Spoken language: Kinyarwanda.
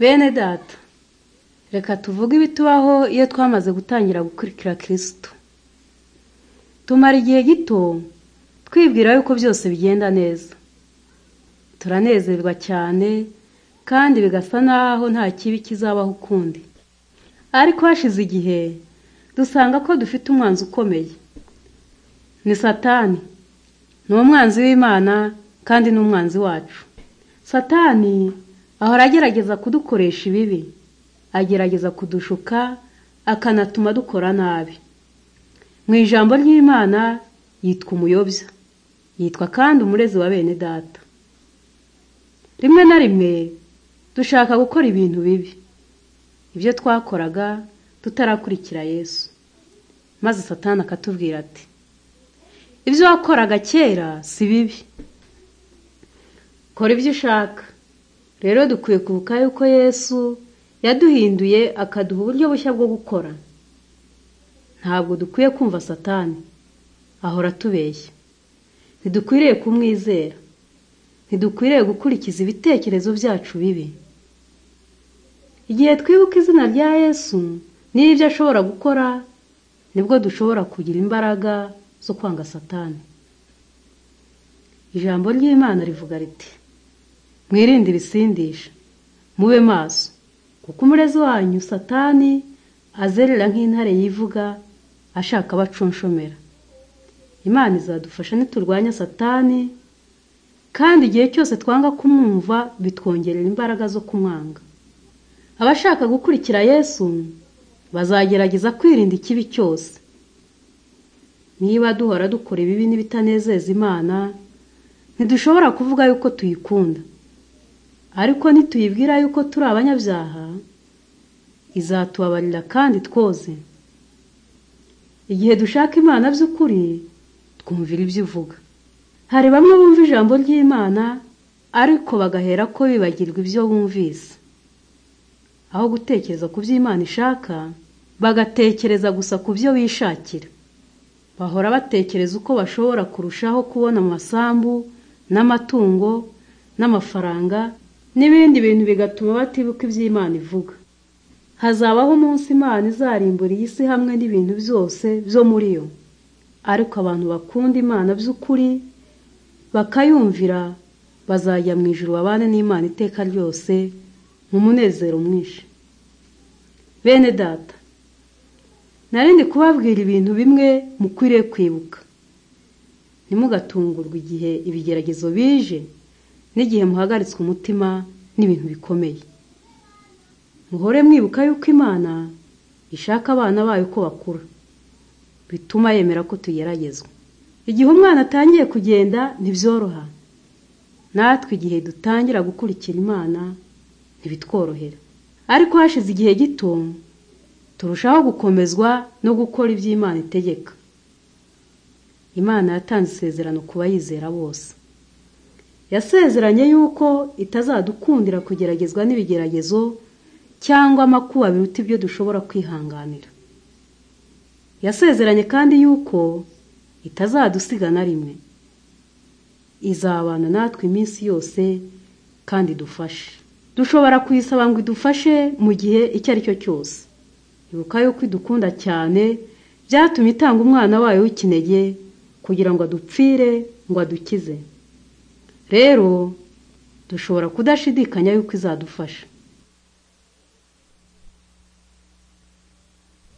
Bene Data reka tuvuge ibitubaho iyo twamaze gutangira gukurikira kirisito tumara igihe gito twibwira yuko byose bigenda neza turanezerwa cyane kandi bigasa naho nta kibi kizabaho ukundi ariko hashize igihe dusanga ko dufite umwanzi ukomeye ni satani ni umwanzi w'imana kandi ni umwanzi wacu satani ahora agerageza kudukoresha ibibi agerageza kudushuka akanatuma dukora nabi mu ijambo ry'imana yitwa umuyobya yitwa kandi umurezi wa bene data rimwe na rimwe dushaka gukora ibintu bibi ibyo twakoraga tutarakurikira yesu maze satani akatubwira ati ibyo wakoraga kera si bibi kora ibyo ushaka rero dukwiye kubuka yuko yesu yaduhinduye akaduha uburyo bushya bwo gukora ntabwo dukwiye kumva satani ahora atubeshya ntidukwiriye kumwizera ntidukwiriye gukurikiza ibitekerezo byacu bibi igihe twibuka izina rya yesu n'ibyo ashobora gukora nibwo dushobora kugira imbaraga zo kwanga satani ijambo ry'imana rivuga riti mwirinde ibisindisha mube maso kuko umurezi wanyu satani azerera nk'intare yivuga ashaka abacunshomera imana izadufasha niturwanya satani kandi igihe cyose twanga kumwumva bitwongerera imbaraga zo kumwanga abashaka gukurikira yesu bazagerageza kwirinda ikibi cyose niba duhora dukora ibibi n'ibitanezeza imana ntidushobora kuvuga yuko tuyikunda ariko nituyibwira yuko turi abanyabyaha izatubabarira kandi twoze igihe dushaka imana by'ukuri twumvira ibyo ivuga hari bamwe bumva ijambo ry'imana ariko bagahera ko bibagirwa ibyo bumvise aho gutekereza ku byo imana ishaka bagatekereza gusa ku byo bishakira bahora batekereza uko bashobora kurushaho kubona amasambu n'amatungo n'amafaranga n'ibindi bintu bigatuma batibuka ibyo imana ivuga hazabaho umunsi imana izarimbura iyi si hamwe n'ibintu byose byo muri yo ariko abantu bakunda imana by'ukuri bakayumvira bazajya mu ijoro babane n'imana iteka ryose mu munezero mwinshi bene data narindi kubabwira ibintu bimwe mukwiriye kwibuka ntimugatungurwe igihe ibigeragezo bije n'igihe muhagaritswe umutima n'ibintu bikomeye muhore mwibuka yuko imana ishaka abana bayo ko bakura bituma yemera ko tugeragezwa igihe umwana atangiye kugenda ntibyoroha natwe igihe dutangira gukurikira imana ntibitworohera ariko hashize igihe gito turushaho gukomezwa no gukora ibyo imana itegeka imana yatanze isezerano ku bayizera bose yasezeranye yuko itazadukundira kugeragezwa n'ibigeragezo cyangwa amakuba biruta ibyo dushobora kwihanganira yasezeranye kandi yuko itazadusiga na rimwe izabana natwe iminsi yose kandi idufashe dushobora kuyisaba ngo idufashe mu gihe icyo ari cyo cyose ibuka yuko idukunda cyane byatumye itanga umwana wayo w'ikinege kugira ngo adupfire ngo adukize rero dushobora kudashidikanya yuko izadufasha